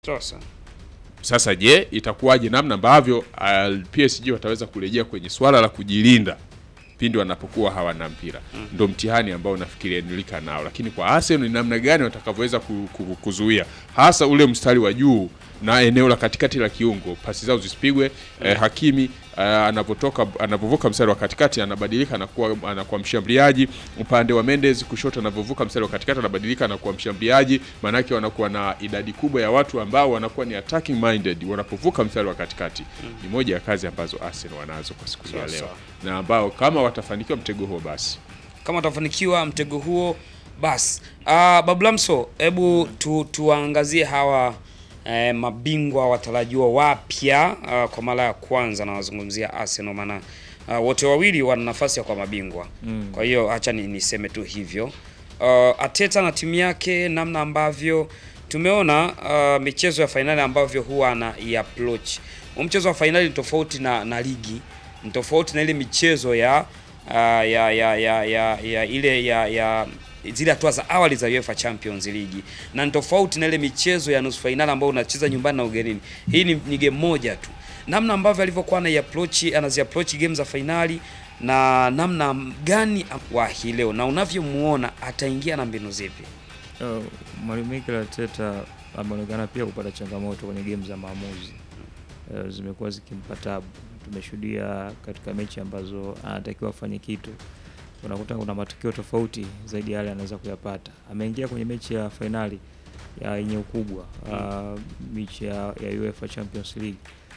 Sasa Sasa je, itakuwaje namna ambavyo uh, PSG wataweza kurejea kwenye swala la kujilinda pindi wanapokuwa hawana mpira mm. Ndo mtihani ambao nafikiri Enrique nao, lakini kwa Arsenal ni namna gani watakavyoweza ku, ku, kuzuia hasa ule mstari wa juu na eneo la katikati la kiungo, pasi zao zisipigwe mm. eh, Hakimi uh, anapotoka anapovuka mstari wa katikati anabadilika anakuwa anakuwa mshambuliaji. Upande wa Mendes kushoto, anapovuka mstari wa katikati anabadilika anakuwa mshambuliaji. Maanake wanakuwa na idadi kubwa ya watu ambao wanakuwa ni attacking minded wanapovuka mstari wa katikati mm. Ni moja ya kazi ambazo Arsenal wanazo kwa siku ya Sawa, leo, sawa. na ambao kama watafanikiwa mtego huo basi kama watafanikiwa mtego huo basi. Uh, Bablamso, hebu tu, tuwaangazie hawa eh, mabingwa watarajiwa wapya uh, kwa mara ya kwanza nawazungumzia Arsenal, maana uh, wote wawili wana nafasi ya kwa mabingwa mm. Kwa hiyo acha ni, niseme tu hivyo uh, Ateta na timu yake, namna ambavyo tumeona uh, michezo ya fainali ambavyo huwa ana approach. Huu mchezo wa fainali ni tofauti na, na ligi ni tofauti na ile michezo ya uh, ya, ya, ya, ya, ya ile ya, ya zile hatua za awali za UEFA Champions League na ni tofauti na ile michezo ya nusu fainali ambayo unacheza nyumbani na ugenini. Hii ni, ni game moja tu, namna ambavyo alivyokuwa ana approach anazi approach game za fainali na namna gani wa hii leo na unavyomuona ataingia na mbinu zipi? Uh, Mwalimu Mikel Arteta ameonekana pia kupata changamoto kwenye game za maamuzi uh, zimekuwa zikimpa tabu. Tumeshuhudia katika mechi ambazo anatakiwa afanye kitu, unakuta kuna matukio tofauti zaidi ya yale anaweza kuyapata. Ameingia kwenye mechi ya fainali ya yenye ukubwa uh, mechi ya, ya UEFA Champions League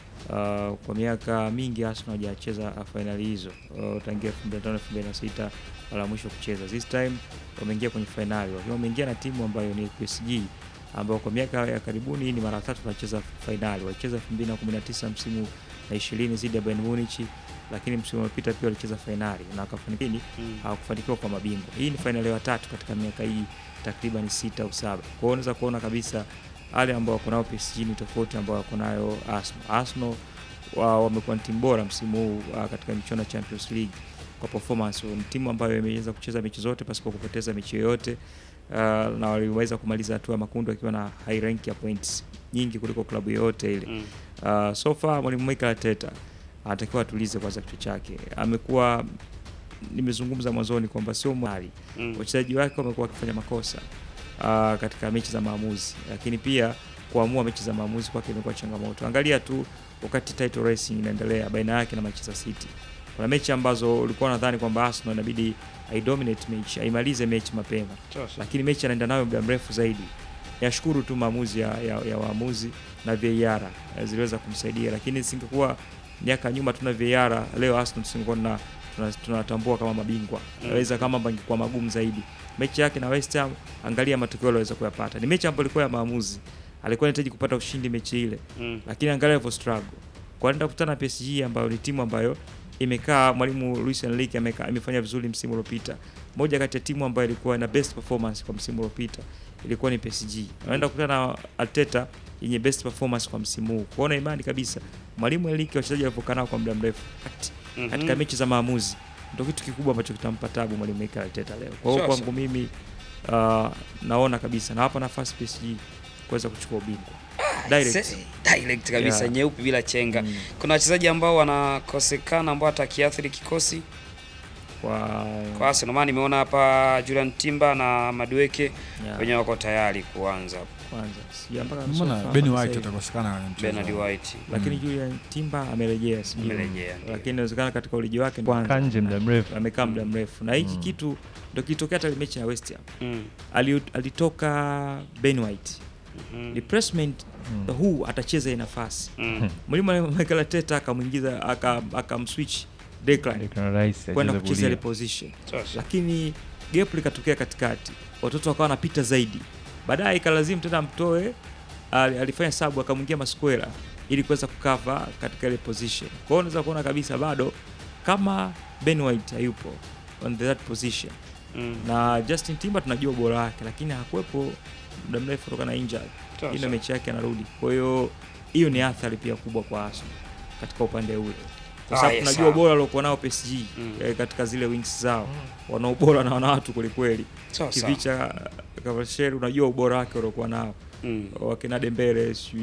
uh, kwa miaka mingi Arsenal hajacheza fainali hizo uh, tangia 2005 2006 mara mwisho kucheza. This time wameingia kwenye fainali wakiwa wameingia na timu ambayo ni PSG ambao kwa miaka ya karibuni ni mara tatu wanacheza fainali. Walicheza 2019 msimu na 20 dhidi ya Bayern Munich, lakini msimu uliopita pia walicheza fainali na wakafanikiwa Mm. hawakufanikiwa kwa mabingwa. Hii ni fainali ya tatu katika miaka hii takriban sita au saba. Kwa hiyo unaweza kuona kabisa wale ambao wako nao PSG ni tofauti ambao wako nayo Arsenal. Arsenal wa- wamekuwa ni timu bora msimu huu uh, katika michuano ya Champions League kwa performance. Ni timu ambayo imeweza kucheza mechi zote pasipo kupoteza mechi yoyote uh, na waliweza kumaliza hatua ya makundi wakiwa na high rank ya points nyingi kuliko klabu yoyote ile. Mm. Uh, so far mwalimu Mikel Arteta anatakiwa atulize kwanza kichwa chake. Amekuwa nimezungumza mwanzoni kwamba sio mwali Mm. wachezaji wake wamekuwa wakifanya makosa uh, katika mechi za maamuzi, lakini pia kuamua mechi za maamuzi kwake imekuwa changamoto. Angalia tu wakati title racing inaendelea baina yake na Manchester City, kuna mechi ambazo ulikuwa unadhani kwamba Arsenal inabidi aidominate mechi, aimalize mechi mapema, Sasa. lakini mechi anaenda nayo muda mrefu zaidi. Yashukuru tu maamuzi ya, ya, ya waamuzi na VAR eh, ziliweza kumsaidia, lakini singekuwa miaka nyuma tuna VAR, leo Arsenal tusingekuwa tuna tuna- tunatambua kama mabingwa Mm. naweza kama bangekuwa magumu zaidi. Mechi yake na West Ham, angalia matokeo aliweza kuyapata. Ni mechi ambayo ilikuwa ya maamuzi, alikuwa anahitaji kupata ushindi mechi ile, Mm. lakini angalia alivyo struggle kwa anaenda kukutana na PSG ambayo ni timu ambayo imekaa, mwalimu Luis Enrique amekaa imefanya vizuri msimu uliopita. Moja kati ya timu ambayo ilikuwa na best performance kwa msimu uliopita ilikuwa ni PSG. Anaenda kukutana na Arteta yenye best performance kwa msimu huu. Kuona imani kabisa mwalimu Enrique wachezaji walivyokaa nao kwa muda mrefu Ati- Mhm. katika mechi za maamuzi ndio kitu kikubwa ambacho kitampa tabu mwalimu Mikel Arteta leo. Kwa hiyo Sasa. kwangu mimi uh, naona kabisa nawapa nafasi PSG kuweza kuchukua ubingwa direct. Se- direct kabisa Yeah. nyeupe bila chenga. Mm. Kuna wachezaji ambao wanakosekana ambao atakiathiri kikosi kwa kwa Arsenal. Maana nimeona hapa Julian Timber na Madueke yeah, wenyewe wako tayari kuanza. kwanza sija mpaka Mbona nusu Ben hapa White sasa hivi. atakosekana kwenye mchezo? Bernard White lakini Mm. Julian Timber amerejea sijui. Amerejea, ndio. lakini inawezekana katika uliji wake Kaa nje muda mrefu. amekaa muda mrefu na hiki Mm. kitu ndio kilitokea hata ile mechi ya West Ham Mm. Ali, alitoka Ben White Mhm. replacement Mm. huu atacheza hii nafasi Mm. mwalimu Mikel Arteta akamwingiza aka- akamswitch Declan Declan Rice kwenda acheze kucheza ile kulia. position, Sasa. lakini gap likatokea katikati, watoto wakawa wanapita zaidi, baadaye ikalazimu tena mtoe, ali- alifanya sabu akamwingia Masquera ili kuweza kukava katika ile position. Kwa hiyo unaweza kuona kabisa bado kama Ben White hayupo on that position Mm. na Justin Timber tunajua ubora wake, lakini hakuwepo muda mrefu kutokana na injury. Hii ndio Sasa. mechi yake anarudi. Kwa hiyo hiyo ni athari pia kubwa kwa Arsenal katika upande ule, kwa Ah, sababu yes, tunajua sawa. ubora aliokuwa nao PSG Mm. eh, katika zile wings zao wana ubora na wana watu kwelikweli. Sasa. Kivicha Kavasheri, unajua ubora wake waliokuwa nao Mm. wakina Dembele sijui